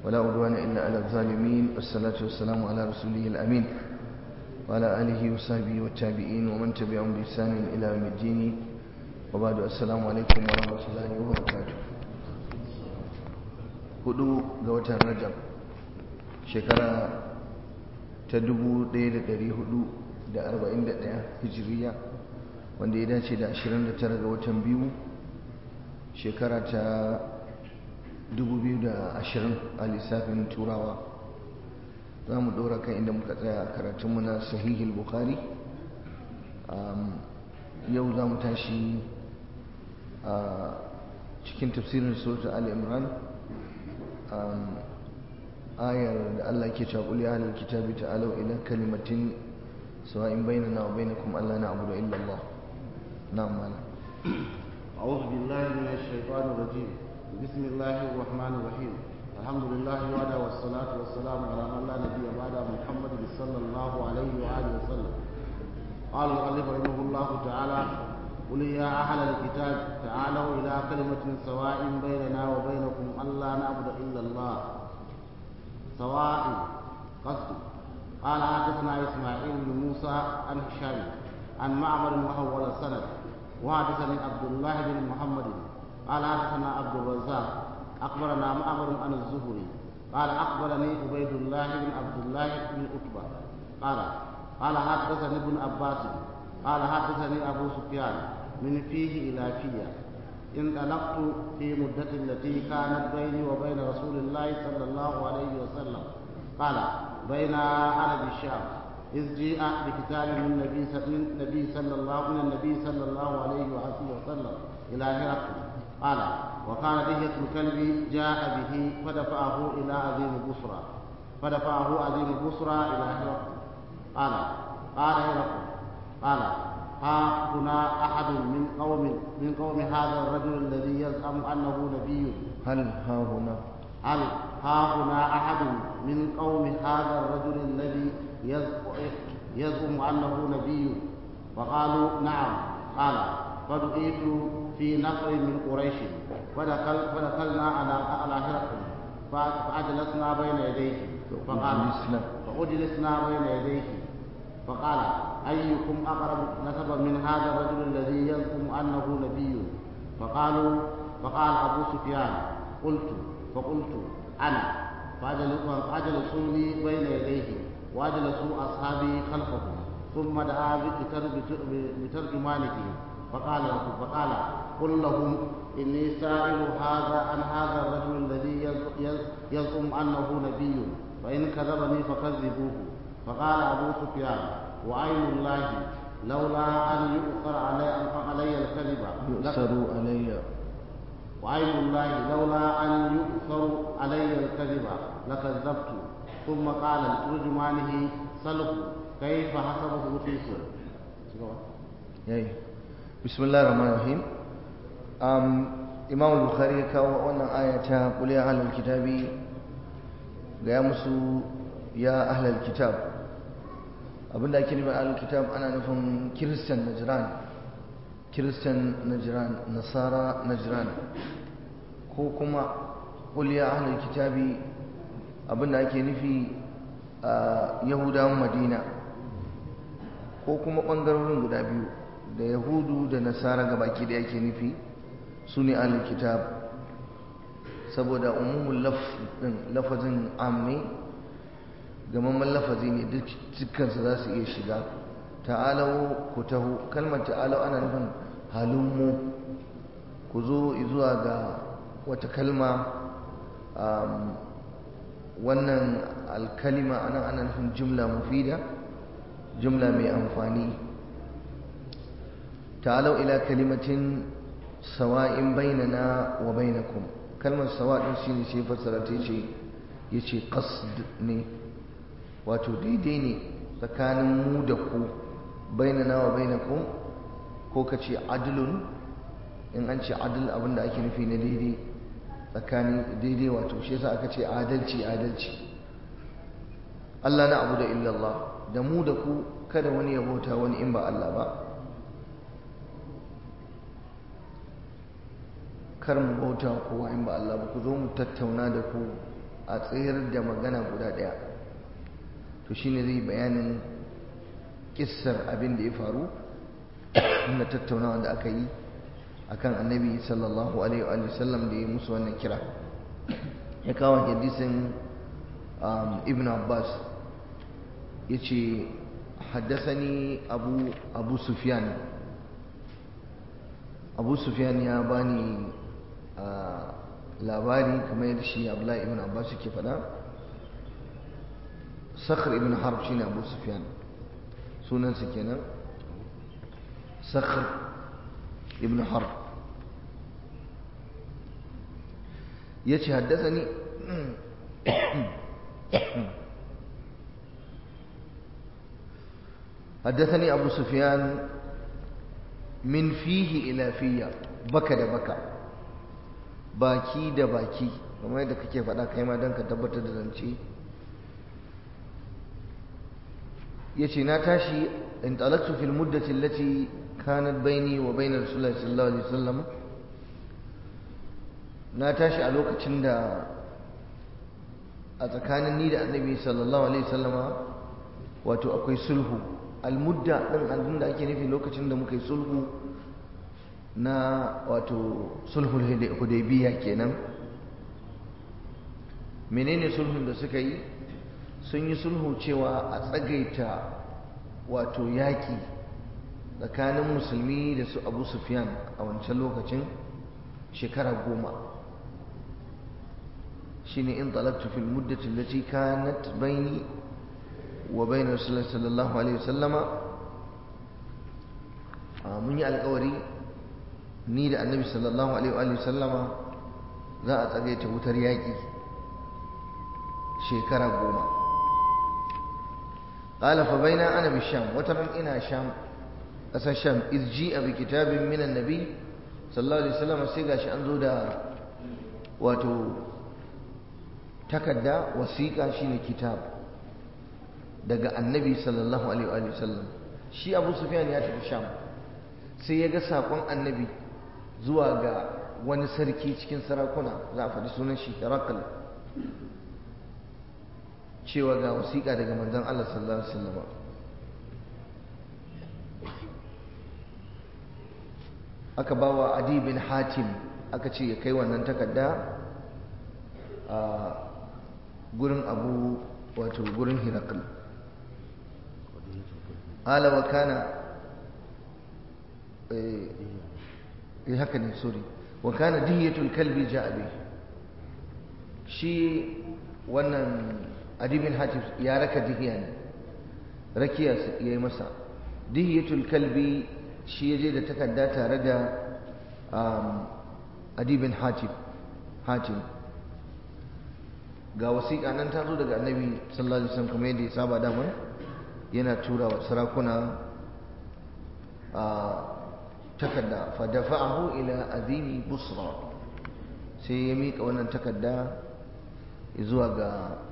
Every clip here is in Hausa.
ولا عدوان إلا على الظالمين والصلاة والسلام على رسوله الأمين وعلى آله وصحبه والتابعين ومن تبعهم بإحسان إلى يوم الدين وبعد السلام عليكم ورحمة الله وبركاته hudu ga watan rajab shekara ta 1441 hijiriya wanda ya dace da 29 ga watan biyu shekara ta 2020 a lissafin turawa za mu dora kan inda muka tsaya a karatunmu na sahihul bukhari yau za mu tashi a cikin tafsirin suratul al-imran ayar da Allah ke cewa qul ya ahlal kitabi ta'alu ila kalimatin sawa'in bainana wa bainakum alla na'budu illa Allah na'am mala أعوذ بالله من الشيطان الرجيم بسم الله الرحمن الرحيم الحمد لله وعلى والصلاة والسلام على من لا نبي بعد محمد صلى الله عليه وآله وسلم قال المؤلف رحمه الله تعالى قل يا أهل الكتاب تعالوا إلى كلمة سواء بيننا وبينكم ألا نعبد إلا الله سواء قصد قال حدثنا إسماعيل بن موسى عن هشام عن معمر وحول السند وحدثني عبد الله بن محمد قال حدثنا عبد الرزاق أخبرنا معمر عن الزهري قال أخبرني عبيد الله بن عبد الله بن عتبة قال قال حدثني ابن عباس قال حدثني أبو سفيان من فيه إلى فيه انطلقت في مدة التي كانت بيني وبين رسول الله صلى الله عليه وسلم قال بين أنا بالشام إذ جيء بكتاب من النبي من النبي صلى الله من النبي صلى الله عليه وسلم إلى هرقل قال وكان دهية الكلب جاء به فدفعه إلى عظيم بصرى فدفعه عظيم بصرى إلى هرقل قال قال هرقل قال ها هنا أحد من قوم من قوم هذا الرجل الذي يزعم أنه نبي هل ها هنا هل ها هنا أحد من قوم هذا الرجل الذي يزعم أنه نبي فقالوا نعم قال فدعيت في نفر من قريش فدخل فدخلنا على على هرقل فأجلسنا بين يديه فقال فأجلسنا بين يديه فقال أيكم أقرب نسبا من هذا الرجل الذي يزعم أنه نبي فقالوا فقال أبو سفيان قلت فقلت أنا فأجلسوا لي بين يديه وأجلسوا أصحابي خلفه ثم دعا بترجمانه فقال فقال قل لهم إني سائل هذا عن هذا الرجل الذي يزعم أنه نبي فإن كذبني فكذبوه فقال أبو سفيان وعين الله لولا أن يؤثر علي علي الكذب يؤثر علي وعين الله لولا أن يؤثر علي الكذب لكذبت ثم قال لترجمانه سله كيف حسبه فيكم بسم الله الرحمن الرحيم imam al-bukhari ya kawo wannan aya ta qul ya ahlal kitabi ga ya musu ya ahlal kitab abinda ake nufi ahlul kitab ana nufin kiristan najran kiristan najran nasara najran ko kuma qul ya ahlul kitabi abinda ake nufi a yahudawan madina ko kuma bangarorin guda biyu da yahudu da nasara gabaki da yake nufi su ne ahlul kitab saboda umumul lafazin ammi gamamman lafazi ne dukkansu za su iya shiga ta'alau ku taho kalmar ta'alau ana nufin halummu ku zo zuwa ga wata kalma wannan alkalima anan ana nufin jumla mufida jumla mai amfani ta'alau ila kalimatin sawa'in bainana wa bainakum kalmar sawa din shine sai fassara ta ce yace qasd ne wato daidai ne tsakanin mu da ku bainana wa bainakum ko ka ce adlun in an ce adl abinda ake nufi na daidai tsakanin daidai wato shi yasa aka ce adalci adalci Allah na abu da illallah da mu da ku kada wani ya bauta wani in ba Allah ba kar mu bauta kowa in ba Allah ba ku zo mu tattauna da ku a tsayar da magana guda ɗaya to shine zai bayanin kissar abin da ya faru na tattaunawa da aka yi akan annabi sallallahu alaihi wa sallam da ya musu wannan kira ya kawo hadisin ibn abbas ya ce haddasani abu abu sufyan abu sufyan ya bani labari kamar yadda shi abdullahi ibn abbas yake faɗa sakhr ibn harb shine abu sufyan sunansa kenan sakhr ibn harb yace haddasani حدثني أبو سفيان من فيه إلى فيا بكى da baka baki da baki kamar yadda kake faɗa kai ma don ka tabbatar da zance yace na tashi in talaqtu fil muddati allati kanat baini wa bain rasulullahi sallallahu alaihi wasallam na tashi a lokacin da a tsakanin ni da annabi sallallahu alaihi wasallama wato akwai sulhu almudda din abin da ake nufi lokacin da muka yi sulhu na wato sulhul hudaybiya kenan menene sulhun da suka yi sun yi sulhu cewa a tsagaita wato yaƙi tsakanin musulmi da su abu sufyan a wancan lokacin shekara goma shine in talabtu fil muddati allati kanat baini wa bayna rasulullahi sallallahu alaihi wasallama mun yi alƙawari ni da annabi sallallahu alaihi wasallama za a tsagaita wutar yaƙi shekara goma قال فبين أنا بالشام وترى إنا شام أسا شام إذ جيء بكتاب من النبي صلى الله عليه وسلم سيقاش أنزو دا واتو تكدا وسيقا شين كتاب دقا النبي صلى الله عليه وآله وسلم شي أبو سفيان ياتي بالشام سيقا ساقون النبي زواغا wani sarki cikin sarakuna za a faɗi sunan shi Herakl cewa ga wasiƙa daga manzon Allah sallallahu alaihi wasallam aka bawa Adi bin Hatim aka ce ya kai wannan takarda a gurin Abu wato gurin Hirakl ala wa kana eh haka ne sorry wa kana diyatul kalbi ja'a bi shi wannan adibin hatif ya raka dihiya ne rakiya ya yi masa dihiyatul kalbi shi ya je da takarda tare da adibin hatif hatim ga wasiƙa nan ta zo daga annabi sallallahu alaihi wasallam kamar yadda ya saba dama yana tura wa sarakuna a takarda fa dafa'ahu ila adini busra sai ya miƙa wannan takarda zuwa ga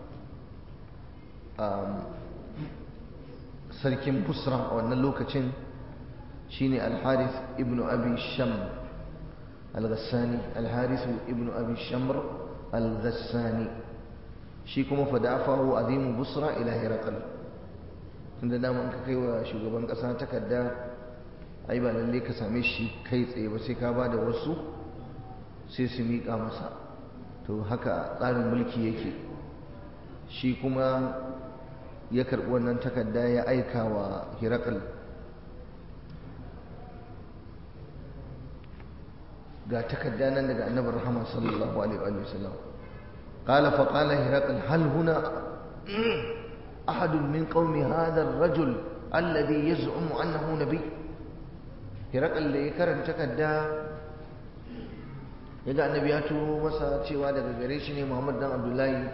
sarkin busra a wannan lokacin shine al-harith ibn abi sham al-ghassani al-harith ibn abi shamr al-ghassani shi kuma fadafahu azimu busra ila hiraqal tunda dama ka kai wa shugaban kasa takarda ai ba lalle ka same shi kai tsaye ba sai ka ba da wasu sai su miƙa masa to haka tsarin mulki yake shi kuma ya karɓi wannan takarda ya aika wa hirakal ga takarda nan daga annabar rahama sallallahu alaihi wa sallam قال فقال هرقل هل هنا أحد من قوم هذا الرجل الذي يزعم أنه نبي هرقل اللي كرن تكدا يقع النبي ياتو مسا cewa daga gare shi ne Muhammad dan Abdullahi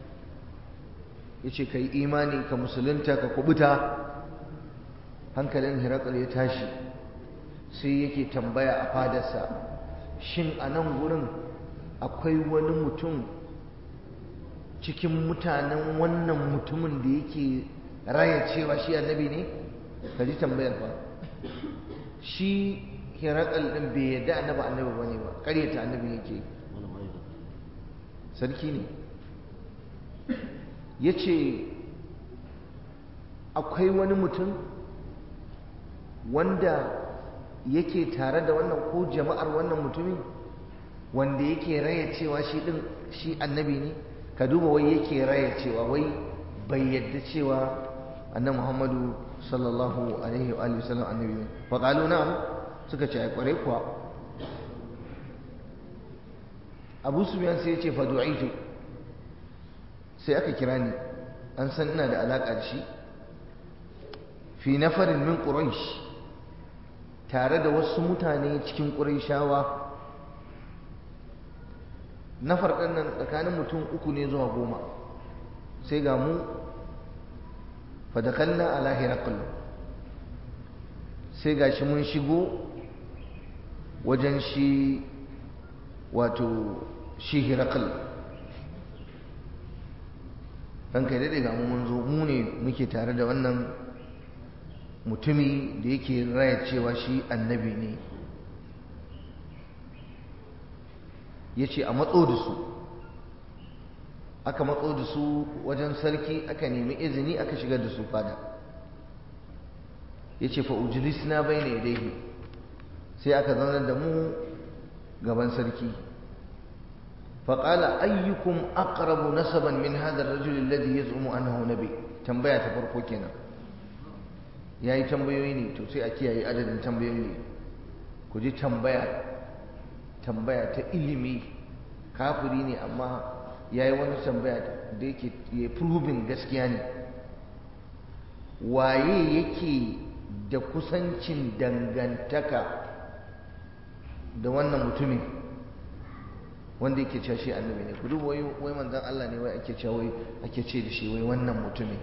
yace kai imani ka musulunta ka kubuta hankalin Hirakal ya tashi sai yake tambaya a fadarsa shin a nan gurin akwai wani mutum cikin mutanen wannan mutumin da yake raya cewa shi annabi ne ka ji tambayar fa shi Hirakal din bai yadda annabi annabi bane ba ƙaryata annabi yake sarki ne ya ce akwai wani mutum wanda yake tare da wannan ko jama'ar wannan mutumin wanda yake raya cewa shi din shi annabi ne ka duba wai yake raya cewa wai bai yadda cewa annabi Muhammadu sallallahu alaihi wa sallam annabi ne fa qalu na'am suka ce ai kware kuwa Abu Sufyan sai ya ce fa du'itu sai aka kira ni an san ina da alaka da shi fi nafarin min quraish tare da wasu mutane cikin qurayshawa nafar ɗin nan tsakanin mutum uku ne zuwa goma sai ga mu fadakalna ala hirakul sai ga shi mun shigo wajen shi wato shi hirakul ɗan kai daɗe ga mu mun zo mu ne muke tare da wannan mutumi da yake raya cewa shi annabi ne ya ce a matso da su aka matso da su wajen sarki aka nemi izini aka shigar da su fada ya ce fa'ujilis na bai ne dai sai aka zaunar da mu gaban sarki faƙala ayyukum aqrabu nasaban min hadar rajulun ladhi yaz'umu annahu nabi tambaya ta farko kenan yayi tambayoyi ne to sai a kiyaye adadin tambayoyi ne ku ji tambaya tambaya ta ilimi kafiri ne amma ya yi wani tambaya da yake ya proving gaskiya ne waye yake da kusancin dangantaka da wannan mutumin wanda yake cewa shi annabi ne ku duba wai wai manzon Allah ne wai ake cewa wai ake ce da shi wai wannan mutumin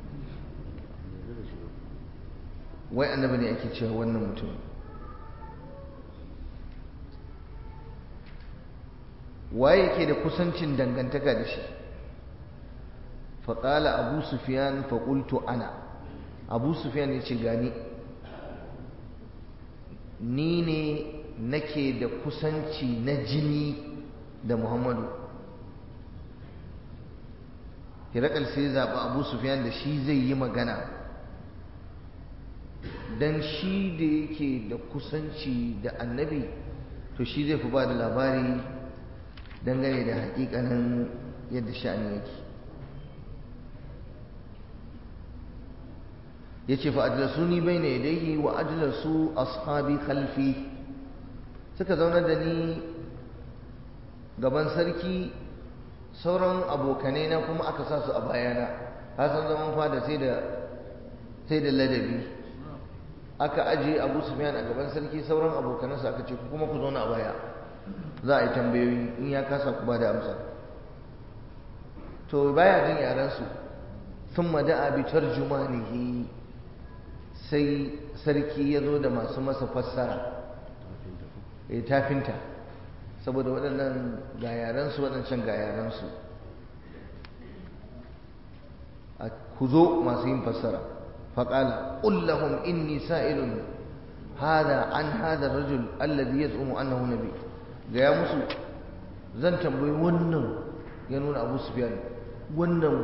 wai annabi ne ake cewa wannan mutumin waye yake da kusancin dangantaka da shi faƙala abu sufiyan faƙultu ana abu sufiyan ya ce gani ni ne nake da kusanci na jini da muhammadu hirakal sai zaɓi abu sufiyan da shi zai yi magana don shi da yake da kusanci da annabi to shi zai fi ba da labari dangane da hakikanin yadda sha'ani yake ya ce fa'adilasu ni bai ne dai wa adilasu ashabi khalfi suka zauna da ni gaban sarki sauran abokanai na kuma aka sa su a bayana hasan zaman fada sai da sai da ladabi aka ajiye abu sufyan a gaban sarki sauran abokanansa aka ce kuma ku zauna a baya za a yi tambayoyi in ya kasa ku ba da amsa to baya jin yaransu sun mada'a bi tarjumanihi sai sarki ya zo da masu masa fassara ya tafinta saboda waɗannan ga yaransu waɗancan ga yaransu a ku zo masu yin fassara faƙala ƙullahum inni sa'ilun hada an hada rajul alladhi yaz'umu annahu nabi gaya musu zan tambayi wannan ya nuna abu sufyan wannan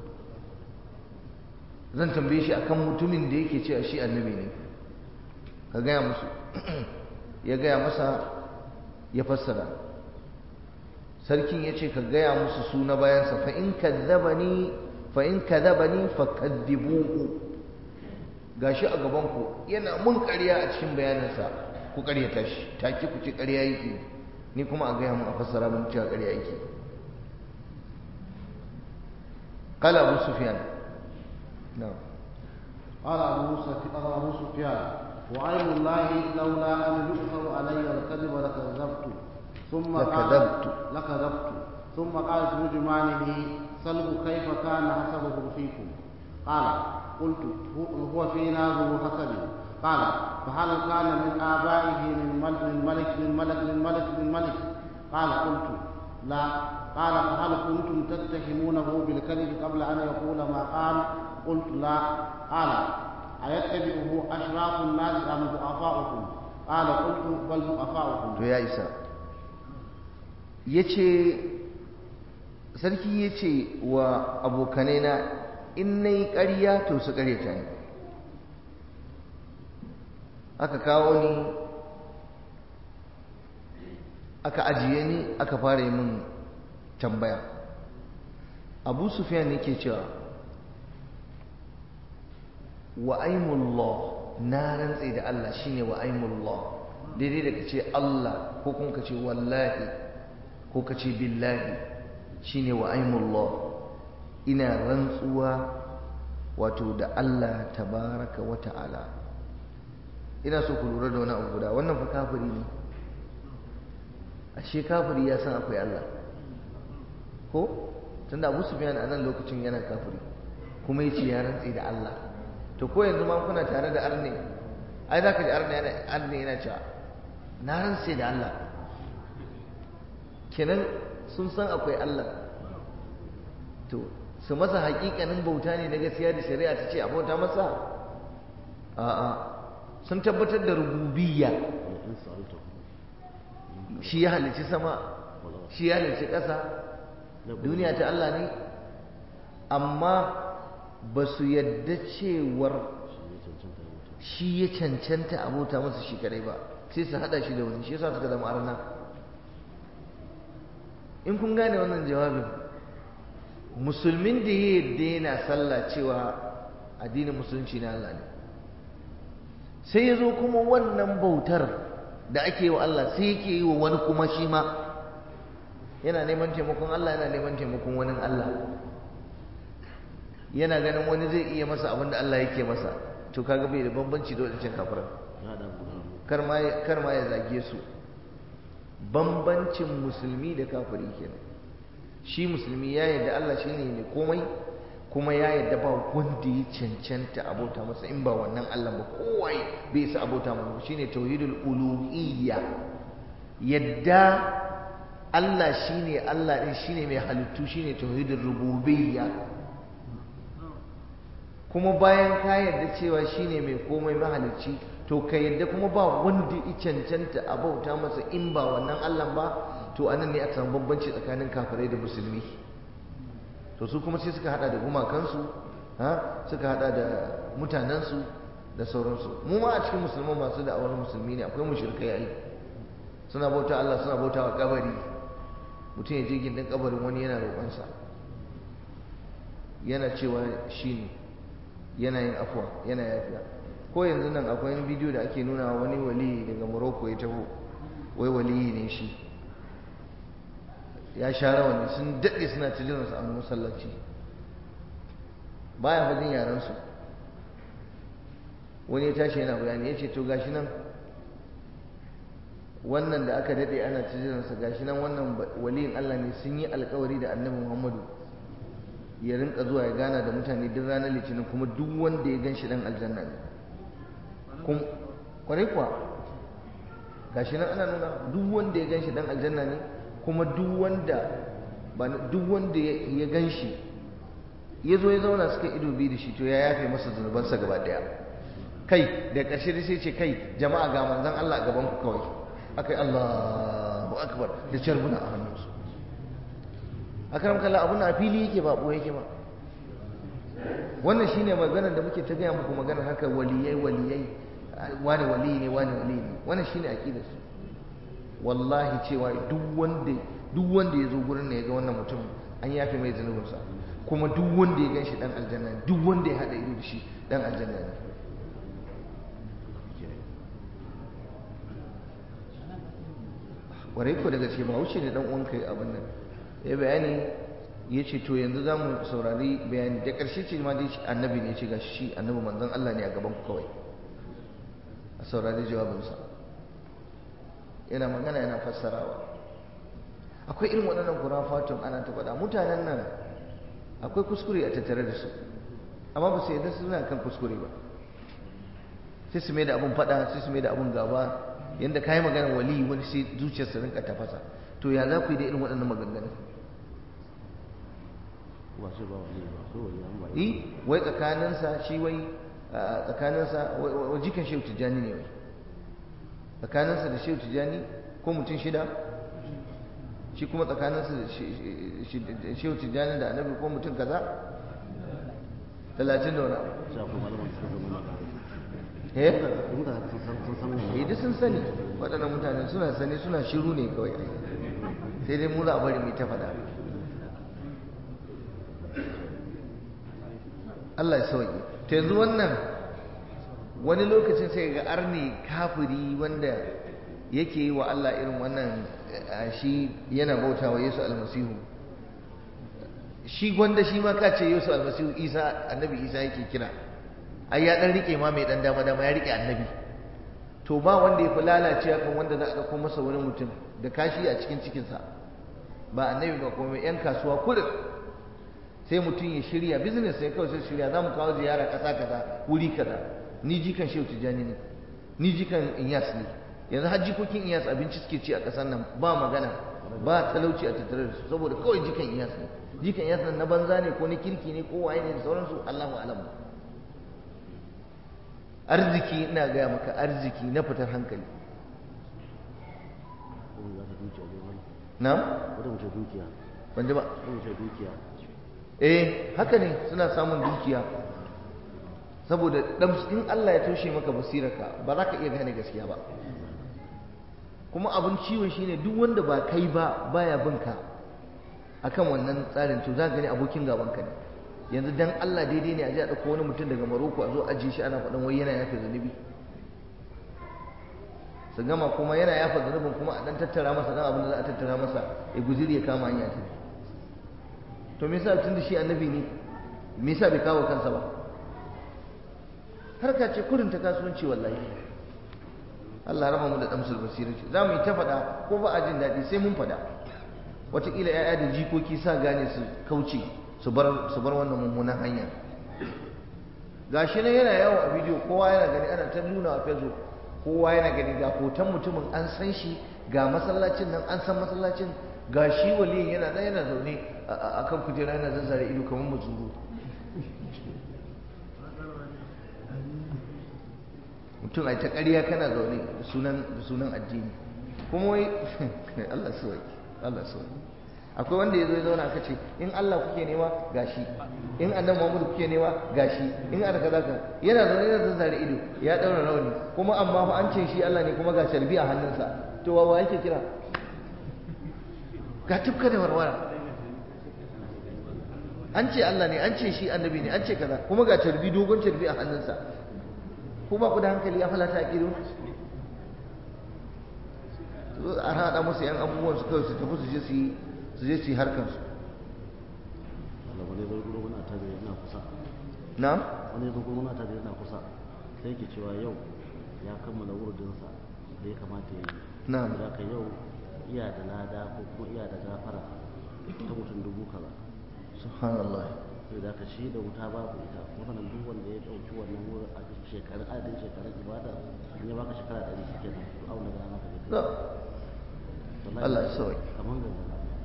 zan tambaye shi akan mutumin da yake cewa shi annabi ne ka gaya musu ya gaya masa ya fassara sarkin ya ce ka gaya musu su na bayansa fa in kadzabani fa in kadzabani fa kaddibuhu gashi a gaban ku yana mun ƙarya a cikin bayaninsa ku ƙaryata shi take ku ce ƙarya yake ni kuma a gaya mun a fassara mun cewa ƙarya yake قال أبو سفيان نعم قال أبو سفيان أبو سفيان وعين الله لولا أن يؤثر علي الكذب لكذبت ثم لكذبت. قال لكذبت ثم قال ترجمانه سله كيف كان حسبه فيكم قال قلت هو- هو فينا ذو حسب قال فهل كان من آبائه من ملك من ملك من ملك من ملك من ملك قال قلت لا قال فهل كنتم تتهمونه بالكذب قبل أن يقول ما قال قلت لا قال أيتبعه أشراف الناس أم ضعفاؤكم قال قلت بل ضعفاؤكم to ya isa ya ce sarki ya ce wa abokanai na in na yi ƙarya to su ƙaryata ni aka kawo ni aka ajiye ni aka fara yi min tambaya abu sufiyan yake cewa wa aimullah na rantse da Allah shine wa aimullah daidai da kace Allah ko kuma kace wallahi ko kace billahi shine wa aimullah ina rantsuwa wato da Allah tabaraka wa ta'ala ina so ku lura da wani abu guda wannan fa kafiri ne ashe kafiri ya san akwai Allah ko tunda Abu Sufyan a nan lokacin yana kafiri kuma yace ya rantse da Allah to ko yanzu ma kuna tare da arne ai zaka ji arne yana arne yana cewa na rantse da Allah kenan sun san akwai Allah to su masa hakikanin bauta ne na gaskiya da shari'a ta ce a bauta masa a'a sun tabbatar da rububiyya shi ya halicci sama shi ya halicci ƙasa duniya ta Allah ne amma ba su yadda cewar shi ya cancanta abota masa shi kadai ba sai su hada shi da wani shi yasa suka zama arna in kun gane wannan jawabin musulmin da ya yadda yana sallah cewa addinin musulunci na Allah ne sai ya zo kuma wannan bautar da ake yi wa Allah sai yake yi wa wani kuma shi ma yana neman taimakon Allah yana neman taimakon wani Allah yana ganin wani zai iya masa abin da Allah yake masa to kaga bai da bambanci da wadancan kafiran kar ma kar ma ya zage su bambancin musulmi da kafiri kenan shi musulmi ya yarda Allah shine mai komai kuma ya yarda ba wanda ya cancanta abota masa in ba wannan Allah ba kowai bai isa abota masa shine tauhidul uluhiyya yadda Allah shine Allah din shine mai halittu shine tauhidul rububiyya kuma bayan ka yarda cewa shine mai komai mahalicci to ka yarda kuma ba wanda ya cancanta abauta masa in ba wannan Allah ba to anan ne aka samu bambanci tsakanin kafirai da musulmi to su kuma sai suka hada da gumakansu ha suka hada da mutanensu da sauransu mu ma a cikin musulman masu da awar musulmi ne akwai mushrikai ai suna bauta Allah suna bauta wa kabari mutum ya je gindin kabarin wani yana roƙonsa yana cewa shi ne yana yin afuwa yana yafiya ko yanzu nan akwai wani bidiyo da ake nuna wani wali daga Morocco ya taho wai waliyi ne shi ya sha rawani sun daɗe suna ta jiransu a masallaci baya fadin yaransu wani ya tashi yana bayani ya ce to gashi nan wannan da aka daɗe ana ta jiransa gashi nan wannan waliyin Allah ne sun yi alkawari da annabi Muhammadu ya rinka zuwa ya gana da mutane duk ranar litinin kuma duk wanda ya gan shi ɗan aljanna ne kwarai kuwa gashi nan ana nuna duk wanda ya gan shi ɗan aljanna ne kuma duk wanda duk wanda ya gan shi ya zo ya zauna suka ido biyu da shi to ya yafe masa zunubansa gaba daya kai da ƙarshe da sai ce kai jama'a ga manzon Allah a gaban ku kawai akai Allahu akbar da carbuna a hannunsu akram kalla abun a fili yake ba boye yake ba wannan shine maganar da muke ta gaya muku maganar haka waliyai waliyai wani waliyi ne wani waliyi ne wannan shine aqidar su wallahi cewa duk wanda duk wanda ya zo gurin ne ya ga wannan mutum an yafe mai zunubinsa kuma duk wanda ya gan shi dan aljanna ne duk wanda ya haɗa ido da shi dan aljanna ne warai ko daga ce ba wuce ne dan uwanka ya abin nan ya bayani ya ce to yanzu za mu saurari bayani da ƙarshe ce ma dai annabi ne ce ga shi annabi manzon Allah ne a gaban ku kawai a saurari jawabinsa yana magana yana fassarawa akwai irin waɗannan kurafatun ana ta faɗa mutanen nan akwai kuskure a tattare da su amma ba su yadda suna kan kuskure ba sai su mai da abun faɗa sai su mai da abun gaba yadda ka yi magana wali wani sai zuciyarsa rinka tafasa to ya za ku yi da irin waɗannan maganganu yi wai tsakaninsa shi wai tsakaninsa wa jikan shehu tijjani ne wai tsakaninsa da shehu tijjani ko mutum shida shi kuma tsakaninsu da shehu tijjani da annabi ko mutum kaza talatin da wani abu sha kuma malaman suka zama na eh mutane sun san sun san wannan eh duk sun sani waɗannan mutane suna sani suna shiru ne kawai sai dai mu za a bari mu ta faɗa Allah ya sauke ta yanzu wannan wani lokacin sai ga arni kafiri wanda yake yi wa Allah irin wannan eh, shi yana bauta wa Yesu almasihu shi gwanda shi ma ka ce Yesu almasihu Isa annabi Isa yake kira ai ya dan rike ma mai dan dama dama ya rike annabi to ba wanda ya fi lalacewa kan wanda za a dauko masa wani mutum da kashi a cikin cikinsa ba annabi ba kuma yan kasuwa kurin sai mutum ya shirya business sai kawai sai shirya za mu kawo ziyara kasa kaza wuri kaza ni jikan shehu tijjani ne ni jikan inyas ne yanzu har jikokin inyas abinci suke ci a ƙasar nan ba magana ba talauci a tattare da su saboda kawai jikan inyas ne jikan inyas nan na banza ne ko na kirki ne ko waye ne da sauransu allahu alam arziki ina gaya maka arziki na fitar hankali wani za ka dukiya ne wani na wata mace dukiya ban ji ba wata mace dukiya eh haka ne suna samun dukiya saboda dan in Allah ya toshe maka basirarka ba za ka iya gane gaskiya ba kuma abin ciwon shine duk wanda ba kai ba baya bin ka akan wannan tsarin to za ka gani abokin gaban ka ne yanzu dan Allah daidai ne a ji a ɗauko wani mutum daga Maroko a zo ajiye shi ana faɗin wai yana yafe zunubi su gama kuma yana yafa zunubin kuma a dan tattara masa dan abin da za a tattara masa ya guziri ya kama hanya ta to me yasa tun da shi annabi ne me yasa bai kawo kansa ba harka ce kurin ta kasuwanci wallahi Allah raba mu da damsul basira ce za mu yi ta faɗa ko ba a jin daɗi sai mun faɗa wataƙila 'ya'ya da jikoki sa gane su kauce su bar su bar wannan mummunan hanya gashi nan yana yawo a bidiyo kowa yana gani ana ta nuna a facebook kowa yana gani ga hoton mutumin an san shi ga masallacin nan an san masallacin ga shi waliyin yana nan yana zaune a kan kujera yana zazzare ido kamar mazuru mutum a ta ƙarya kana zaune da sunan da sunan addini kuma wai Allah su Allah su akwai wanda ya zo ya zauna aka ce in Allah kuke nema gashi in annabi Muhammad kuke nema gashi in aka kaza ka yana zaune yana zazzare ido ya daura rauni kuma amma fa an ce shi Allah ne kuma ga sharbi a hannunsa to wa yake kira ga tufka da warwara an ce Allah ne an ce shi annabi ne an ce kaza kuma ga carbi dogon carbi a hannunsa ko ba ku da hankali ya falata a kido zo a haɗa musu yan abubuwan su kawai su tafi su je su yi su je su yi harkar su Allah wani zai gudu wani ta yana kusa na wani zai gudu wani ta yana kusa sai ke cewa yau ya kammala wurdinsa da ya kamata ya yi Na'am. da ka yau iya da lada ko kuma iya da gafara ta mutum dubu kaza subhanallah sai da ka shi da wuta babu ita wannan duk wanda ya dauki wannan wurin a shekarun adadin shekarun ibada in ya baka shekara ɗari shi kenan to auna da maka No. zai Wallahi, Allah ya sauke. kamar gaba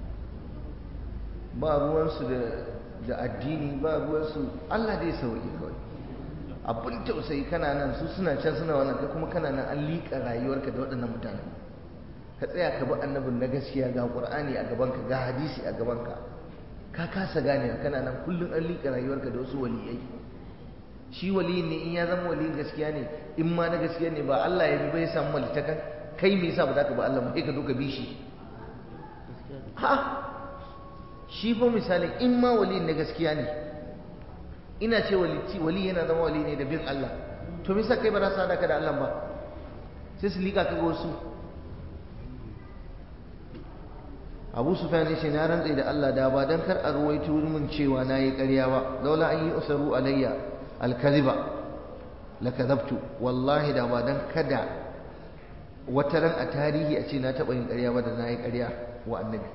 ba ruwansu da da addini ba ruwansu Allah dai sauki kawai abin tausayi kana nan su suna can suna wannan kai kuma kana nan an liƙa rayuwarka da waɗannan mutane ka tsaya ka bi annabin na gaskiya ga qur'ani a gabanka ga hadisi a gabanka ka kasa gane kana nan kullum an liƙa rayuwarka da wasu waliyai shi waliyin ne in ya zama waliyin gaskiya ne in ma na gaskiya ne ba Allah ya bi bai samu malitakan kai me yasa ba za ka bi Allah ba sai ka zo ka bi shi gaskiya ne ha shi fa misalin in ma wali na gaskiya ne ina ce wali wali yana zama wali ne da bin Allah to me yasa kai ba za su hada ka da Allah ba sai su liƙa ka ga wasu Abu Sufyan yace na rantsa da Allah da ba dan kar a ruwaito mun cewa nayi ƙarya ba laula an yi usaru alayya al-kadhiba lakadhabtu wallahi da ba dan kada wata ran a tarihi a ce na taɓa yin ƙarya ba da na yi ƙarya wa annabi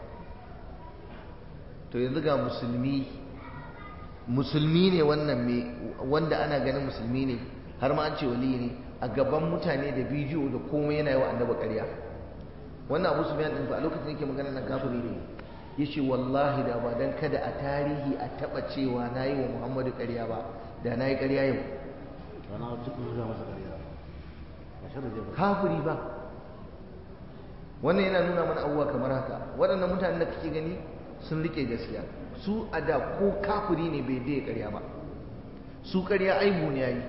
to yanzu ga musulmi musulmi ne wannan me wanda ana ganin musulmi ne har ma an ce wali ne a gaban mutane da bidiyo da komai yana yi wa annabi ƙarya wannan abu su din fa a lokacin yake magana nan kafiri ne yace wallahi da ba dan kada a tarihi a taɓa cewa na yi wa muhammadu ƙarya ba da na yi ƙarya yau rana cikin zuwa masa ƙarya ba shi da zai ba kafiri ba wannan yana nuna mana abubuwa kamar haka waɗannan mutanen da kake gani sun rike gaskiya su a da ko kafiri ne bai daya ƙarya ba su ƙarya aibu ne yayi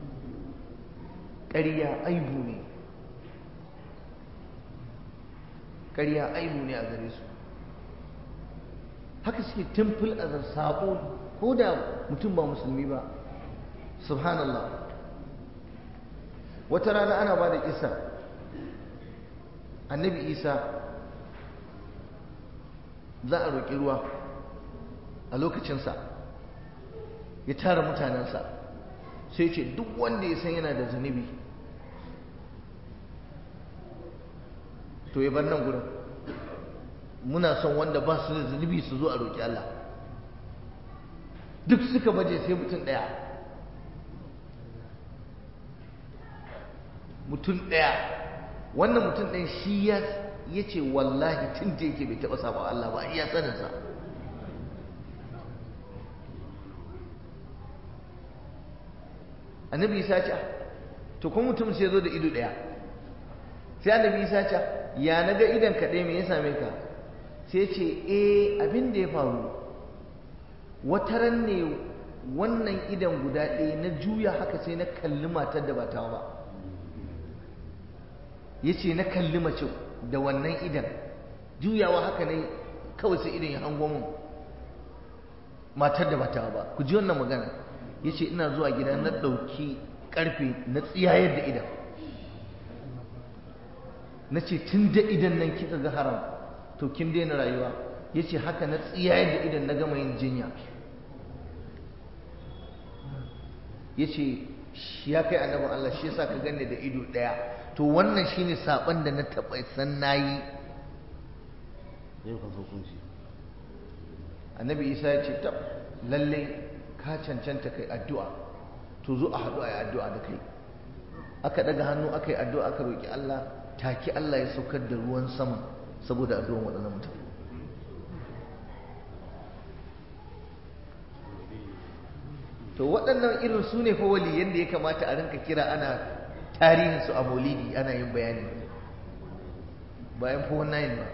ƙarya aibu ne ƙarya aibu ne a gare su haka suke timfil a sabo ko da mutum ba musulmi ba subhanallah wata rana ana ba da kisa annabi isa za a roƙi ruwa a lokacinsa ya tara mutanensa sai ce duk wanda ya san yana da zunubi to ya bar nan gurin muna son wanda ba su da zunubi su zo a roƙi Allah duk suka baje sai mutum ɗaya mutum ɗaya wannan mutum ɗaya shi ya ce wallahi tun da yake bai taɓa saba Allah ba iya tsaninsa annabi isa ce to kuma mutum sai zo da ido ɗaya sai annabi isa ce ya na ga idan kaɗai me ya same ka sai ce eh abin da ya faru wataran ne wannan idan guda ɗaya na juya haka sai na kalli matar da ba ta ba ya ce na kalli mace da wannan idan juyawa haka ne kawai sai idan ya hango mun matar da ba ta ba ku ji wannan magana ya ce ina zuwa gida na ɗauki ƙarfe na tsiyayar da idan na ce tun da idan nan kika ga haram to kin daina rayuwa ya ce haka na tsiyayar da idan na gama yin jinya ya ce ya kai annabin Allah shi yasa ka ganni da ido ɗaya to wannan shine saban da na taɓa san nayi yau ka zo kunci annabi isa ya ce tab lalle ka cancanta kai addu'a to zo a haɗu a yi addu'a da kai aka daga hannu aka yi addu'a aka roƙi Allah take Allah ya saukar da ruwan sama saboda addu'an waɗannan mutane to waɗannan irin su ne fa waliyan da ya kamata a rinka kira ana tarihinsu a maulidi ana yin bayani bayan fa wannan ba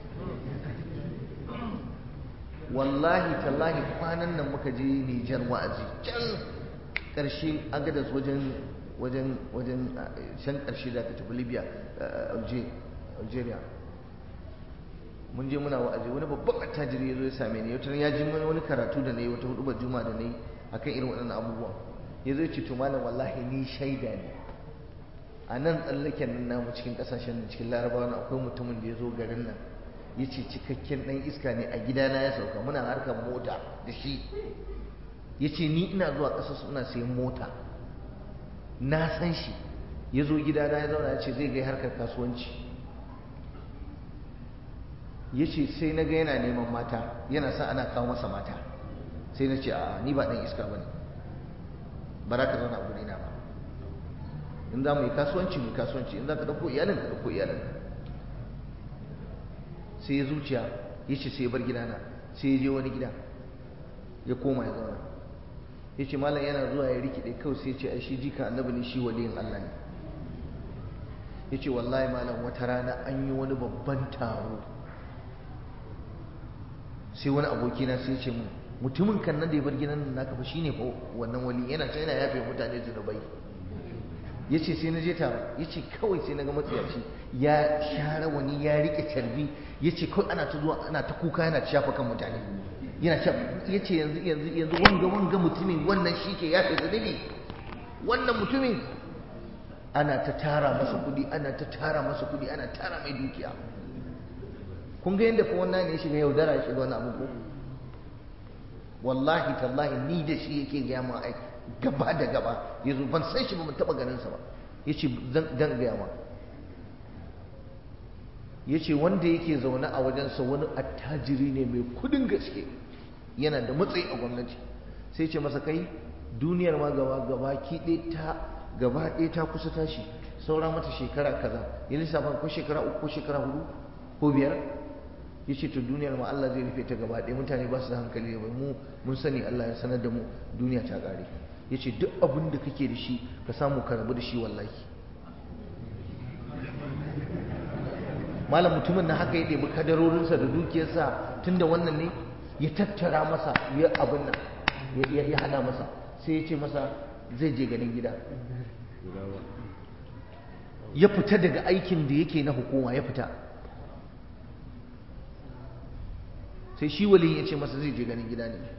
wallahi tallahi kwanan nan muka je Nijar wa'azi can ƙarshe agadas wajen wajen wajen can ƙarshe da ka tafi Libya Algeria mun je muna wa'azi wani babban attajiri ya zo ya same ni wata ya ji mana wani karatu da na yi wata hudubar juma da na yi akan irin waɗannan abubuwan ya zo ya ce to malam wallahi ni shaida ne a nan tsallaken nan namu cikin ƙasashen da cikin larabawa akwai mutumin da ya zo garin nan ya ce cikakken ɗan iska ne a gidana ya sauka muna harkar mota da shi ya ce ni ina zuwa ƙasa suna sayan mota na san shi ya zo gidana ya zauna ya ce zai gai harkar kasuwanci ya ce sai na ga yana neman mata yana sa ana kawo masa mata sai na ce a ni ba ɗan iska ba ne ba za ka zauna a gurina ba in za mu yi kasuwanci mu yi kasuwanci in za ka ɗauko iyalin ka ɗauko iyalin sai ya zuciya ya ce sai ya bar gidana sai ya je wani gida ya koma ya zauna ya ce malam yana zuwa ya rikide kawai sai ya ce ai shi jika annabi ne shi waliyin Allah ne ya ce wallahi malam wata rana an yi wani babban taro sai wani abokina sai ya ce mu mutumin kan nan da ya bar gidan nan naka fa shine fa wannan wali yana can yana yafe mutane zunubai ya ce sai na je taro ya ce kawai sai na ga matsiyaci ya share wani ya rike carbi ya ce kawai ana ta zuwa ana ta kuka yana ta shafa kan mutane yana shafa ya ce yanzu yanzu yanzu wanga wanga mutumin wannan shi ke yafe zunubi wannan mutumin ana ta tara masa kudi ana ta tara masa kudi ana tara mai dukiya kun ga yadda fa wannan ne ya shiga yaudara ya shiga wani abu ko wallahi tallahi ni da shi yake gaya ma ai gaba da gaba ya zo ban san shi ba ban taɓa ganinsa ba ya ce zan gaya ma ya ce wanda yake zaune a wajensa wani attajiri ne mai kudin gaske yana da matsayi a gwamnati sai ce masa kai duniyar ma gaba gaba ki ta gaba ɗaya ta kusa tashi saura mata shekara kaza ya lissafa ko shekara uku ko shekara hudu ko biyar ya ce to duniyar ma Allah zai rufe ta gaba ɗaya mutane ba su da hankali da mu mun sani Allah ya sanar da mu duniya ta ƙare ya ce duk abin da kake da shi ka samu ka rabu da shi wallahi malam mutumin na haka ya ɗebi kadarorinsa da dukiyarsa tunda wannan ne ya tattara masa ya abin nan ya hada masa sai ya ce masa zai je ganin gida ya fita daga aikin da yake na hukuma ya fita sai shi wali ya ce masa zai je ganin gida ne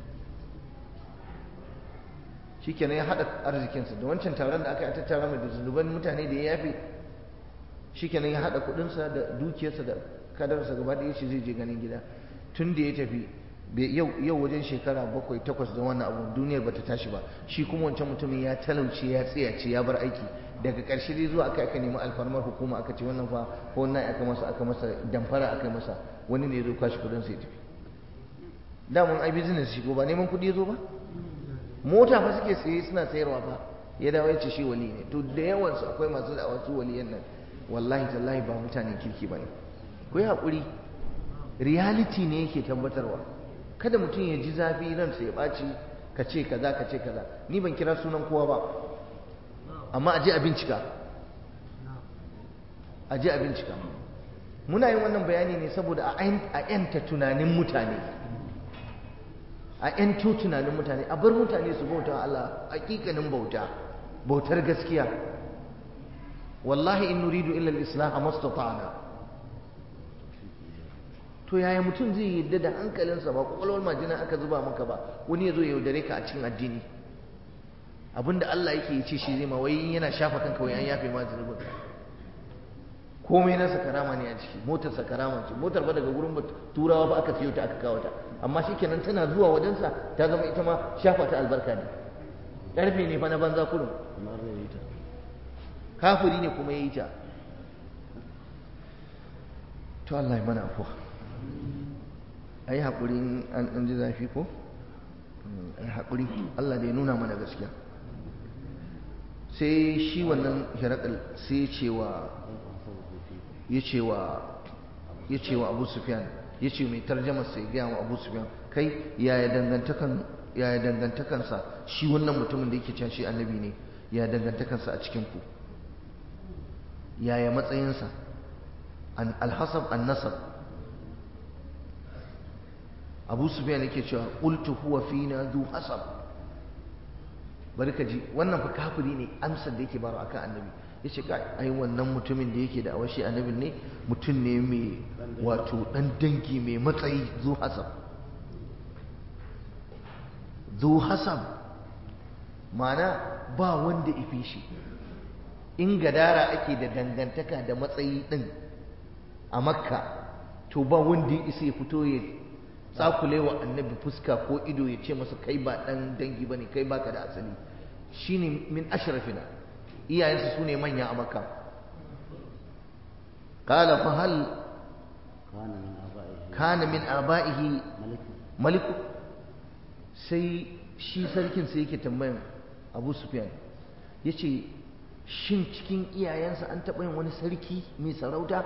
shi kenan ya haɗa arzikinsa da wancan taron da aka yi a tattara mai da zunuban mutane da ya yafe shi kenan ya haɗa kuɗinsa da dukiyarsa da kadarsa gaba da ya ce zai je ganin gida tun da ya tafi yau wajen shekara bakwai takwas da wannan abu duniyar bata tashi ba shi kuma wancan mutumin ya talauce ya tsayace ya bar aiki daga ƙarshe dai zuwa aka aka nemi alfarmar hukuma aka ce wannan fa ko wannan aka masa aka masa damfara aka masa wani ne ya zo kwashi kuɗin sai tafi daman ai business shi ko ba neman kuɗi ya zo ba mota fa suke saye suna sayarwa fa ya dawo ya ce shi wali ne to da yawan su akwai masu da wasu waliyan nan wallahi tallahi ba mutanen kirki bane ku yi haƙuri reality ne yake tabbatarwa kada mutum ya ji zafi ransa ya ɓaci ka ce kaza ka ce kaza ni ban kira sunan kowa ba amma a je a bincika a je a bincika muna yin wannan bayani ne saboda a yanta tunanin mutane a yanto tunanin mutane a bar mutane su bauta Allah hakikanin bauta bautar gaskiya wallahi in nuridu illa al-islah mastata'na to yaya mutum zai yadda da hankalinsa ba kwakwalwar majina aka zuba maka ba wani ya zo ya yaudare ka a cikin addini abinda Allah yake ya ce shi zai ma wai yana shafa kanka wai an yafe ma zunubin komai nasa karama ne a ciki motar sa karama ce motar ba daga gurin turawa ba aka siyo ta aka kawo ta amma shikenan tana zuwa wajensa ta zama ita ma shafa ta albarka ne karfe ne fa na banza kurum kafiri ne kuma ya yi ta to Allah ya mana afuwa a yi haƙuri an ji zafi ko? a yi haƙuri Allah da ya nuna mana gaskiya sai shi wannan hirakal sai cewa ya cewa ya cewa abu sufyan ya ce mai tarjama sai gaya wa abu sufyan kai yaya dangantakan yaya dangantakansa shi wannan mutumin da yake cewa shi annabi ne yaya dangantakansa a cikin ku yaya matsayinsa alhasab an-nasab abu sufyan yake cewa qultu huwa fina dhu hasab bari ka ji wannan fa kafiri ne amsar da yake baro akan annabi yace kai ai wannan mutumin da yake da awashi annabi ne mutum ne mai wato dan dangi mai matsayi zu hasab zu hasab mana ba wanda ifi shi in gadara ake da dangantaka da matsayi din a makka to ba wanda ya isa ya fito ya tsakule wa annabi fuska ko ido ya ce masa kai ba dan dangi bane kai baka da asali shine min ashrafina iyayensu sune manya a makka qala fa hal kana min abaihi maliku sai shi sarkin sai yake tambayan abu sufyan yace shin cikin iyayensa an taɓa yin wani sarki mai sarauta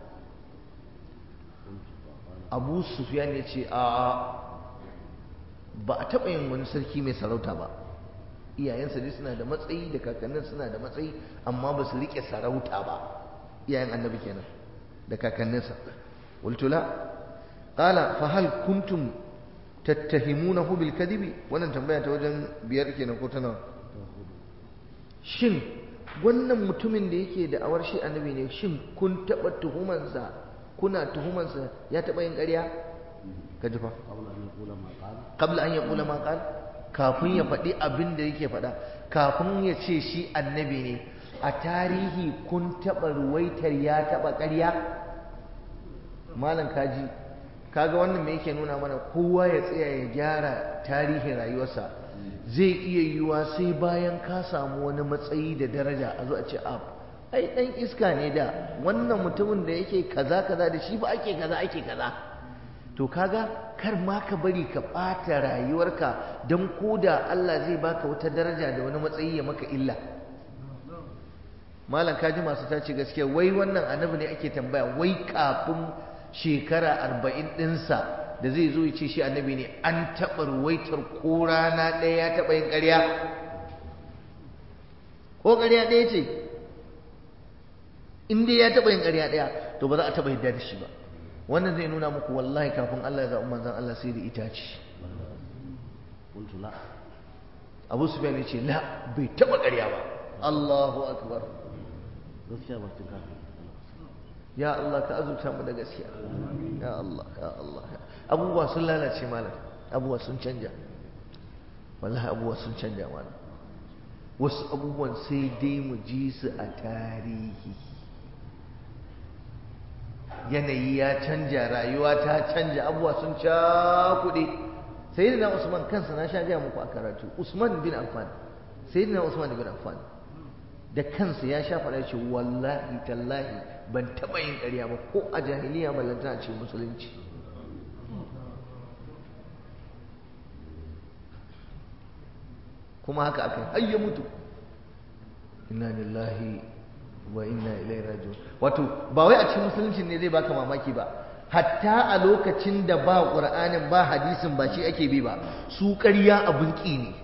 abu sufyan ya ce a ba a taɓa yin wani sarki mai sarauta ba iyayensa dai suna da matsayi da kakannin suna da matsayi amma ba su riƙe sarauta ba iyayen annabi kenan da kakanninsa waltula qala fa hal kuntum tattahimunahu bil kadibi wannan tambaya ta wajen biyar kenan ko ta nawa shin wannan mutumin da yake da awar shi annabi ne shin kun taɓa tuhumansa kuna tuhumansa ya taɓa yin ƙarya ka ji fa qabla an yaqula ma qala kafin ya faɗi abin da yake faɗa kafin ya ce shi annabi ne a tarihi kun taɓa ruwaitar ya taɓa ƙarya malam kaji kaga wannan me yake nuna mana kowa ya tsaya ya gyara tarihin rayuwarsa zai iya yiwuwa sai bayan ka samu wani matsayi da daraja a zo a ce ab ai dan iska ne da wannan mutumin da yake kaza kaza da shi ba ake kaza ake kaza to kaga kar ma ka bari ka ɓata rayuwarka don koda Allah zai baka wata daraja da wani matsayi ya maka illa malam kaji masu tace gaskiya wai wannan annabi ne ake tambaya wai kafin shekara arba'in ɗinsa da zai zo ya ce shi annabi ne an taɓa ruwaitar ko rana ɗaya ya taɓa yin ƙarya ko ƙarya ɗaya ce in dai ya taɓa yin ƙarya ɗaya to ba za a taɓa yadda da shi ba wannan zai nuna muku wallahi kafin Allah ya zaɓi manzon Allah sai da itace قلت لا Abu Sufyan ya ce la bai taɓa ƙarya ba Allahu akbar gaskiya ba cin kafin ya Allah ka azurta mu da gaskiya ya Allah ya Allah abubuwa sun lalace malam abubuwa sun canja wallahi abubuwa sun canja malam wasu abubuwan sai dai mu ji su a tarihi yanayi ya canja rayuwa ta canja abubuwa sun cakuɗe sayyidina usman kansa na sha gaya muku a karatu usman bin affan sayyidina usman bin affan da kansa ya sha faɗa ce wallahi tallahi ban taɓa yin ƙarya ba ko a jahiliya ballanta a ce musulunci kuma haka aka yi har ya mutu inna lillahi wa inna ilaihi raji'un wato ba wai a cikin musulunci ne zai baka mamaki ba hatta a lokacin da ba qur'anin ba hadisin ba shi ake bi ba su ƙarya abun ƙi ne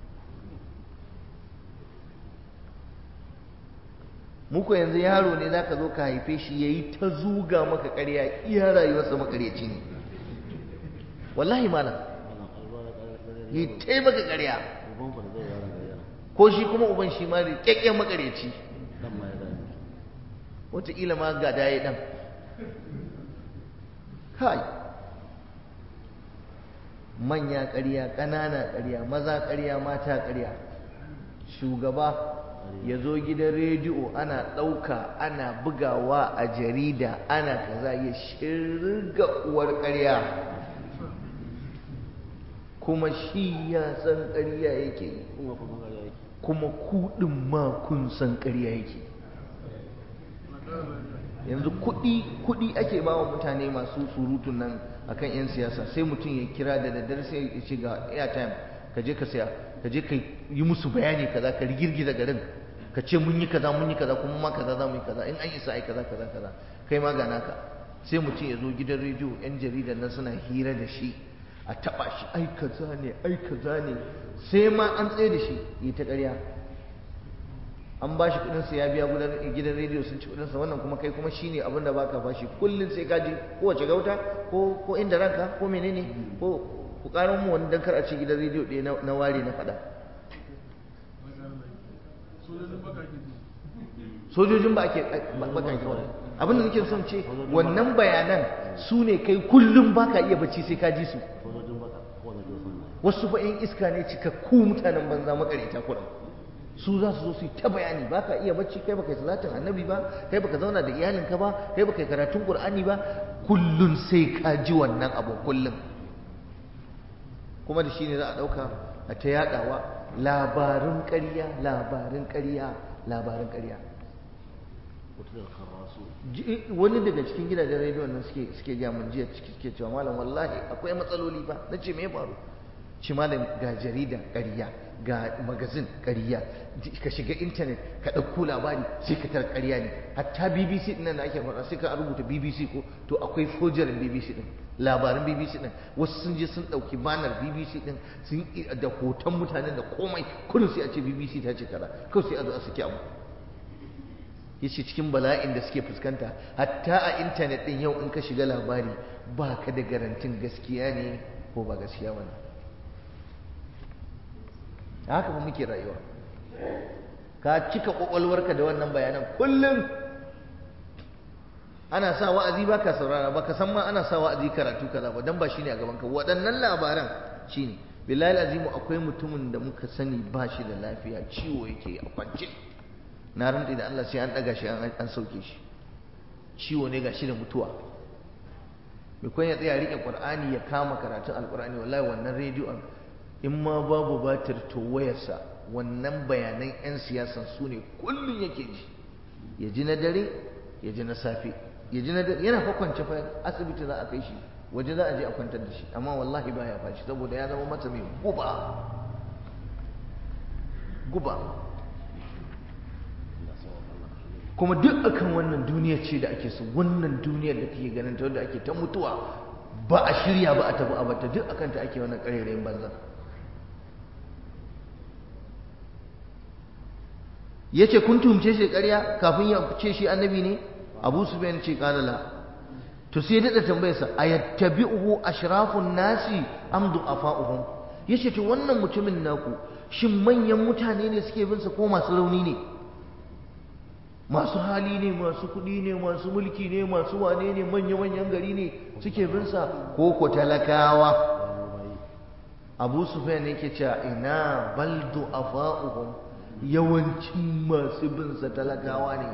muku yanzu yaro ne zaka zo ka haife shi yayi ta zuga maka ƙarya iya rayuwarsa makaryaci ne wallahi malam yi ta maka ƙarya uban ku da zai yaran da yaran ko shi kuma uban shi ma da kyakkyan makaryaci dan ma ya gani wataƙila ma ga daye ɗan kai manya ƙarya ƙanana ƙarya maza ƙarya mata ƙarya shugaba ya zo gidan rediyo ana ɗauka ana bugawa a jarida ana kaza ya shirga uwar ƙarya kuma shi ya san ƙarya yake yi kuma kuma ga yake kuma kuɗin ma kun san ƙarya yake yanzu kuɗi kuɗi ake ba wa mutane masu surutun nan akan 'yan siyasa sai mutum ya kira da daddare sai ya ce ga airtime ka je ka saya ka je ka yi musu bayani kaza ka rigirgiza garin ka ce mun yi kaza mun yi kaza kuma ma kaza za mu yi kaza in an isa ai kaza kaza kaza kai ma ga naka sai mutum ya zo gidan rediyo 'yan jaridan nan suna hira da shi a taɓa shi ai kaza ne ai kaza ne sai ma an tsaye da shi yi ta ƙarya an ba shi kudinsa ya biya gidan rediyo sun ci kudinsa wannan kuma kai kuma shine abin da baka bashi kullum sai ka ji kowace gauta ko ko inda ranka ko menene ko ku karan mu wani dan kar a ci gidan rediyo ɗaya na ware na faɗa sojojin ba ake bakake abin da nake son ce wannan bayanan su ne kai kullum baka iya bacci sai ka ji su sojojin baka ko da sun wasu fa in iska ne cikakku mutanen banza makareta kuɗin su za su zo su yi ta bayani ba ka iya bacci kai baka yi salatin annabi ba kai baka zauna da iyalinka ba kai baka yi karatun qur'ani ba kullun sai ka ji wannan abu kullun kuma da shi ne za a ɗauka a ta yaɗawa labarin ƙarya labarin ƙarya labarin ƙarya wata da karasu Ji- wani daga cikin gidajen rediyon nan suke suke gaya mun jiya ciki suke cewa malam wallahi akwai matsaloli ba na ce me ya faru ci malam ga jarida ƙarya ga magazin ƙarya ji- ka shiga intanet ka ɗauko labari sai ka tar ƙarya ne hatta bbc ɗin nan da ake faɗa sai ka rubuta bbc ko to akwai fojarin bbc ɗin labarin bbc ɗin wasu sun je sun ɗauki banar bbc ɗin sun yi da hoton mutanen da komai kullum sai a ce bbc ta ce kaza kawai sai a zo a saki abu yace cikin bala'in da suke fuskanta hatta a intanet din yau in ka shiga labari ba ka da garantin gaskiya ne ko ba gaskiya ba ne haka ba muke rayuwa ka cika kwakwalwarka da wannan bayanan kullum ana sa wa'azi ba ka saurara ba ka san ma ana sa wa'azi karatu kaza ba dan ba shine a gaban ka waɗannan labaran shine billahi azimu akwai mutumin da muka sani ba shi da lafiya ciwo yake a kwance na rantsi da Allah sai an ɗaga shi an an sauke shi ciwo ne ga shi da mutuwa mai kwan ya tsaya riƙe ƙur'ani ya kama karatun alƙur'ani wallahi wannan rediyon in ma babu batir to wayarsa wannan bayanan 'yan siyasan su ne kullum yake ji ya ji na dare ya ji na safe ya ji na dare yana fa kwance fa asibiti za a kai shi waje za a je a kwantar da shi amma wallahi baya fashi saboda ya zama masa mai guba guba kuma duk akan wannan duniya ce da ake so wannan duniyar da kake ganin ta wanda ake ta mutuwa ba a shirya ba a tafi a bata duk akan ta ake wannan ƙarerayin banza yace kun tumce shi ƙarya kafin ya ce shi annabi ne abu sufyan ce qala la to sai da tambayarsa ayattabi'uhu ashrafun nasi am du'afa'uhum yace to wannan mutumin naku shin manyan mutane ne suke bin sa ko masu rauni ne masu hali ne masu kuɗi ne masu mulki ne masu wane ne manya-manyan gari ne suke bin sa ko ko talakawa abu sufyan yake cewa ina bal du'afa'uhum yawancin masu bin sa talakawa ne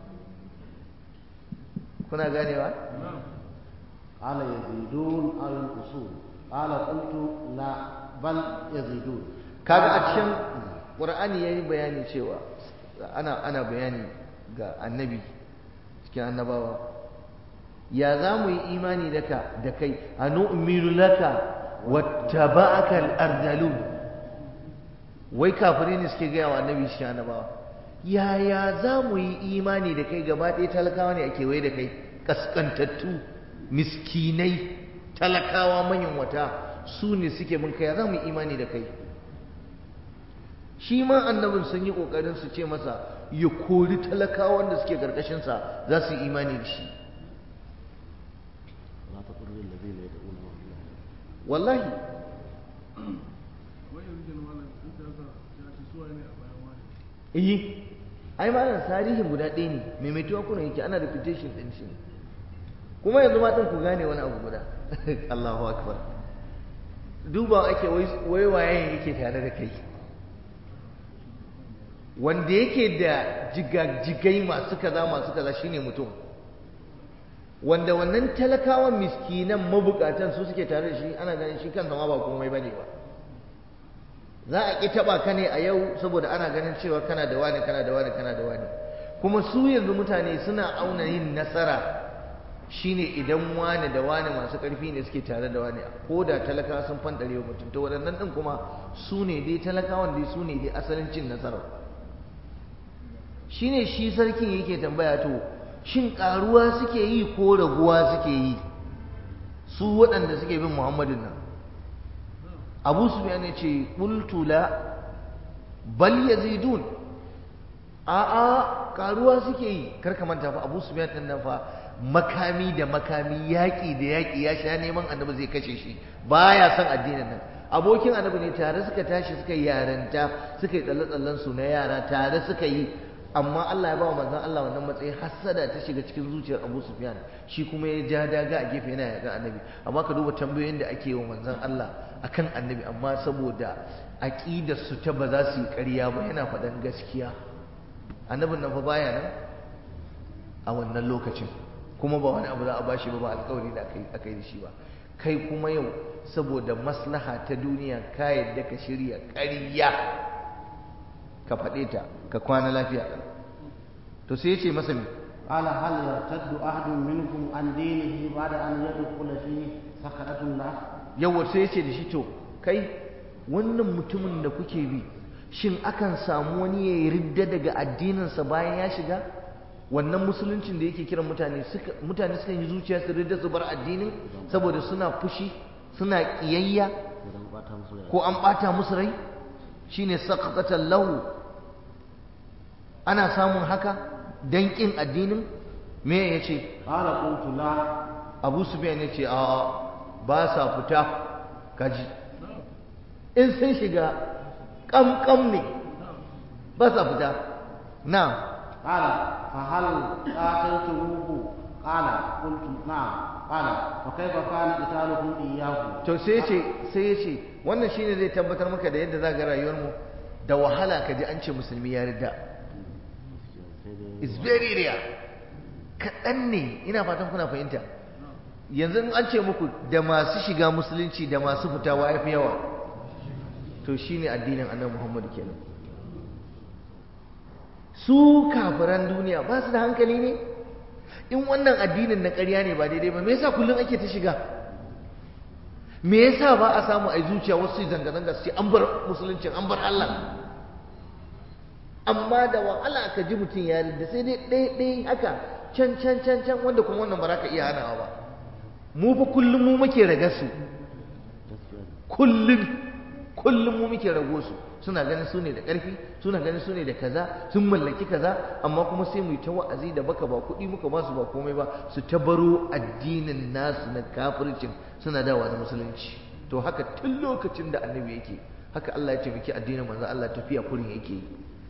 kuna ganewa قال يزيدون أو ينقصون قال قلت لا بل يزيدون kaga a cikin qur'ani yayi bayani cewa ana ana bayani ga annabi cikin annabawa ya za mu yi imani da ka da kai anu'minu laka wattaba'aka al-ardalun wai kafirai ne suke gaya wa annabi cikin annabawa yaya za mu yi imani da kai gaba ɗaya talakawa ne a kewaye da kai kaskantattu miskinai talakawa manyan wata su ne suke bin kai za mu yi imani da kai shi ma annabin sun yi ƙoƙarin su ce masa ya kori talakawan da suke ƙarƙashinsa za su yi imani da shi لا تطر الذين يدعون مع الله wallahi iyi ai malam tarihin guda ɗaya ne maimaituwa kuna yake ana reputation ɗin shi kuma yanzu ma ɗin ku gane wani abu guda Allahu akbar duba ake wai waye yake tare da kai wanda yake da jigajigai masu kaza masu kaza shine mutum wanda wannan talakawan miskinan mabukatan su suke tare da shi ana ganin shi kansa ma ba komai bane ba za a ƙi taɓa ka ne a yau saboda ana ganin cewa kana da wani kana da wani kana da wani kuma su yanzu mutane suna auna yin nasara shine idan wani da wani masu ƙarfi ne suke tare da wani ko da talakawa sun fanɗare wa mutum to waɗannan ɗin kuma su ne dai talakawan dai su ne dai asalin cin nasarar shine shi sarkin yake tambaya to shin ƙaruwa suke yi ko raguwa suke yi su waɗanda suke bin muhammadin nan abu sufyan ya ce qultu la bal yazidun a a karuwa suke yi karka manta fa abu sufyan din nan fa makami da makami yaƙi da yaƙi ya sha neman annabi zai kashe shi baya son addinin nan abokin annabi ne tare suka tashi suka yi yaranta suka yi tsalle-tsallen su na yara tare suka yi amma Allah ya ba wa manzon Allah wannan matsayin hassada ta shiga cikin zuciyar Abu Sufyan shi kuma ya ja daga a gefe yana yaga annabi amma ka duba tambayoyin da ake yi wa manzon Allah akan annabi amma saboda aqidar su ta ba za su yi ƙarya ba yana faɗan gaskiya annabin nan fa baya nan a wannan lokacin kuma ba wani abu za a bashi ba ba alƙawari da aka yi da shi ba kai kuma yau saboda maslaha ta duniya ka yadda ka shirya ƙarya ka faɗe ta ka kwana lafiya to sai ya ce masa me قال هل يرتد أحد منكم عن دينه بعد أن يدخل فيه سخرة الله yawa sai ya ce da shi to kai wannan mutumin da kuke bi shin akan samu wani ya yi ridda daga addininsa bayan ya shiga wannan musuluncin da yake kiran mutane suka mutane suka yi zuciya su ridda su bar addinin saboda suna fushi suna kiyayya idan bata musu rai ko an bata musu rai shine saqatan lahu ana samun haka dan kin addinin me yace قال قلت لا Abu Sufyan yace a ba sa fita kaji in sun shiga kamkam ne ba sa fita na قال فهل قاتلتموه قال قلت نعم قال وكيف كان قتالكم إياه to sai yace sai yace wannan shine zai tabbatar maka da yadda za ga rayuwar mu da wahala kaji an ce musulmi ya ridda is very rare kaɗan ne ina fatan kuna fahimta yanzu in an ce muku da masu shiga musulunci da masu fitawa ya fi yawa to shine addinin annabi muhammadu kenan su kafiran duniya ba su da hankali ne in wannan addinin na ƙarya ne ba daidai ba me yasa kullum ake ta shiga me yasa ba a samu a zuciya wasu su zanga-zanga su ce an bar musuluncin an bar Allah amma da wahala ka ji mutum ya da sai dai ɗaya ɗaya haka can can can can wanda kuma wannan ba za ka iya hanawa ba mu fa kullum mu muke raga su kullum kullum mu muke rago su suna ganin su ne da ƙarfi suna ganin su ne da kaza sun mallaki kaza amma kuma sai mu yi ta wa'azi da baka ba kuɗi muka ba su ba komai ba su ta baro addinin nasu na kafircin suna dawa da musulunci to haka tun lokacin da annabi yake haka Allah ya taimaki addinin manzo Allah tafiya kurin yake yi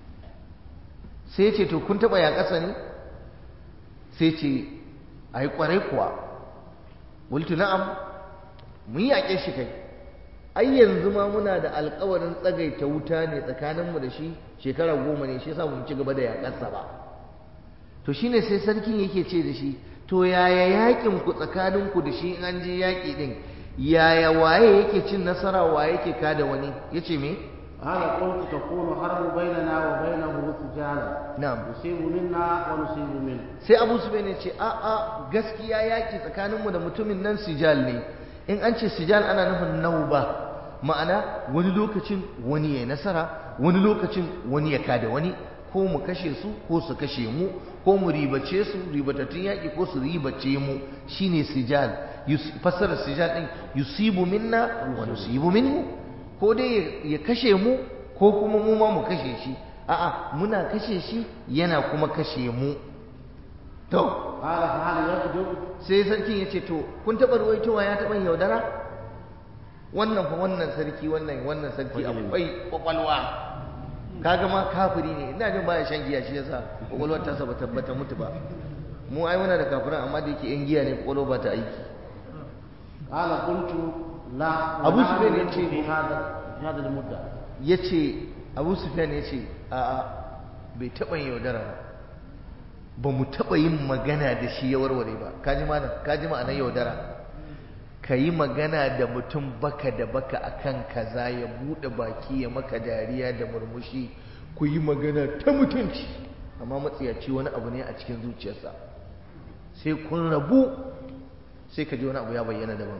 sai ya ce to kun taɓa ya ƙasa ne sai ce a yi ƙwarai kuwa wultu na'am mun yaƙe shi kai ai yanzu ma muna da alƙawarin tsagaita wuta ne tsakaninmu da shi shekara goma ne shi yasa mun ci gaba da yaƙarsa ba to shine sai sarkin yake ce da shi to yaya yaƙin ku tsakaninku da shi in an je yaƙi din yaya waye yake cin nasara waye yake kada wani yace me قال قلت تكون حرب بيننا وبينه سجالا na'am يصيب منا ونصيب منه sai abu su ne ce a a gaskiya yaƙi tsakaninmu da mutumin nan sijal ne in an ce sijal ana nufin nauba ma'ana wani lokacin wani ya nasara wani lokacin wani ya kada wani ko mu kashe su ko su kashe mu ko mu ribace su ribatattun yaƙi ko su ribace mu shine sijal Yus- fassarar sijal ɗin yusibu minna wa nusibu minhu ko dai ya kashe mu ko kuma mu ma mu kashe shi a'a muna kashe shi yana kuma kashe mu to قال فهل يكذب sai sarkin ya ce to kun taɓa ruwaitowa ya taɓa yaudara wannan fa wannan sarki wannan wannan sarki akwai kwakwalwa kaga ma kafiri ne ina jin baya shan giya shi yasa kwakwalwar ta ba tabbata mutu ba mu ai muna da kafiran amma da yake yan giya ne kwakwalwa ba ta aiki قال قلت لا أبو ونحن سفيان منه يجي- في هذا في هذه المدة ya ce abu sufyan ya ce a'a bai taɓa yaudara ba ba mu taɓa yin magana da shi ya warware ba kaji mana kaji ma'anar yaudara ka yi magana da mutum baka da baka akan kaza ya buɗe baki ya maka dariya da murmushi ku yi magana ta mutunci amma matsiyaci wani abu ne a cikin zuciyarsa sai kun rabu sai ka ji wani abu ya bayyana daban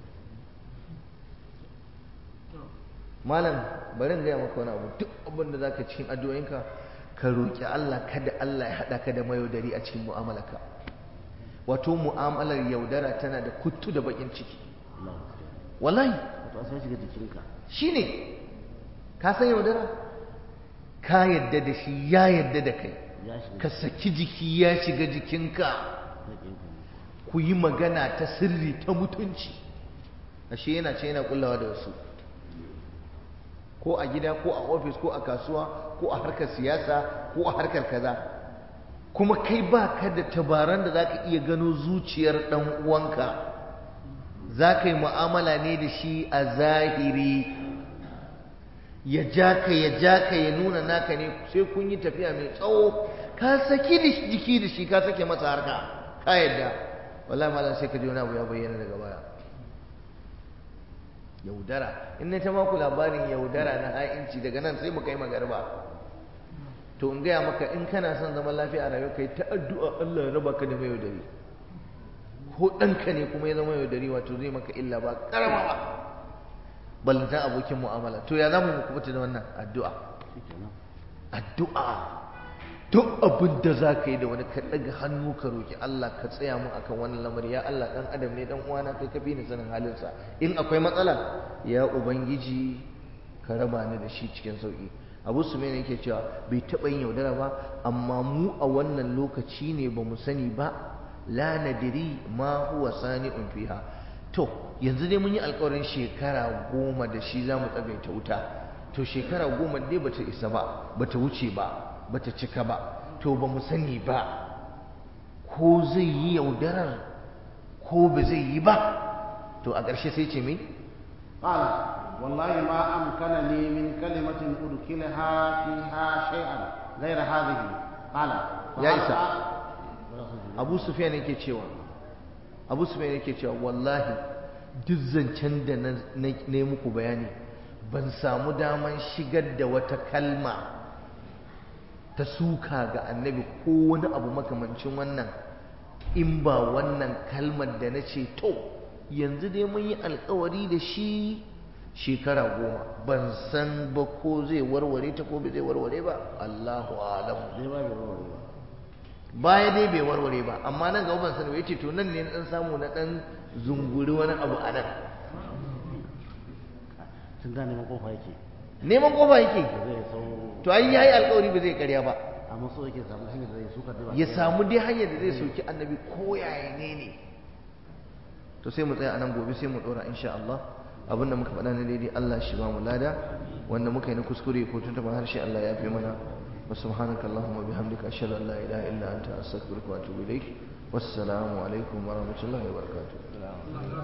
malam bari in gaya maka wani abu duk abin da zaka cikin addu'o'inka ka roki Allah kada Allah ya haɗa ka da mayaudari a cikin mu'amalarka wato mu'amalar yaudara tana da kuttu da bakin ciki Allah wallahi wato an sai shiga jikinka shine ka san yaudara ka yadda da shi ya yadda da kai ya shiga ka saki jiki ya shiga jikinka jikinka ku yi magana ta sirri ta mutunci ashe yana ce yana kullawa da wasu ko a gida ko a ofis ko a kasuwa ko a harkar siyasa ko a harkar kaza kuma kai ba ka da tabaran da za ka iya gano zuciyar ɗan uwanka za ka yi mu'amala ne da shi a zahiri ya ja ka ya ja ka ya nuna naka ne sai kun yi tafiya mai tsawo ka saki da shi- jiki da shi ka sake masa harka ka yadda wallahi malam sai ka ji wani abu ya bayyana daga baya yaudara in na ta maku labarin yaudara na ha'inci daga nan sai mu kai magarba to in gaya maka in kana son zaman lafiya a rayuwa kai ta addu'a Allah ya raba ka da mai yaudari ko ɗanka ne kuma ya zama yaudari wato zai maka illa ba karama ba ballanta abokin mu'amala to ya zamu mu kubuta da wannan addu'a shikenan addu'a duk abin da za ka yi da wani ka ɗaga hannu ka roƙi Allah ka tsaya mun akan wannan lamari ya Allah ɗan adam ne ɗan uwana kai ka fi ni sanin halinsa in akwai matsala ya ubangiji ka raba ni da shi cikin sauƙi abu su ne yake cewa bai taɓa yin yaudara ba amma mu a wannan lokaci ne ba mu sani ba la nadiri ma huwa sani'un fiha to yanzu dai mun yi alƙawarin shekara goma da shi za mu tsagaita wuta to shekara goma dai bata isa ba bata wuce ba bata cika ba to ba mu sani ba ko zai yi yaudarar ko ba zai yi ba to a ƙarshe sai ce mai قال والله ما أمكنني من كلمة أدخلها فيها شيئا غير هذه قال يا فهل إسحاق. أ- abu sufyan yake cewa abu sufyan yake cewa wallahi duk zancen da na na yi muku bayani ban samu daman shigar da wata kalma ta suka ga annabi ko wani abu makamancin wannan in ba wannan kalmar da na ce to yanzu dai mun yi alkawari da shi shekara goma ban san ba ko zai warware ta ko bai zai warware ba Allahu a'lamu zai ba bai warware ba baya dai bai warware ba amma nan gaba ban sani ba yace to nan ne na dan samu na dan zunguri wani abu a nan tun da neman kofa yake neman kofa yake da zai sau to ai yayi alƙawari ba zai karya ba amma so yake samu hanyar da zai suka da ya samu dai hanyar da zai soki annabi ko yaya ne ne to sai mu tsaya anan gobe sai mu dora insha Allah abinda muka faɗa na daidai Allah shi ba mu lada wanda muka yi na kuskure ko tuntuɓa harshe Allah ya fi mana wa subhanaka allahumma bihamdika ashhadu an la ilaha illa anta astaghfiruka wa atubu ilaik wassalamu alaikum wa rahmatullahi wa barakatuh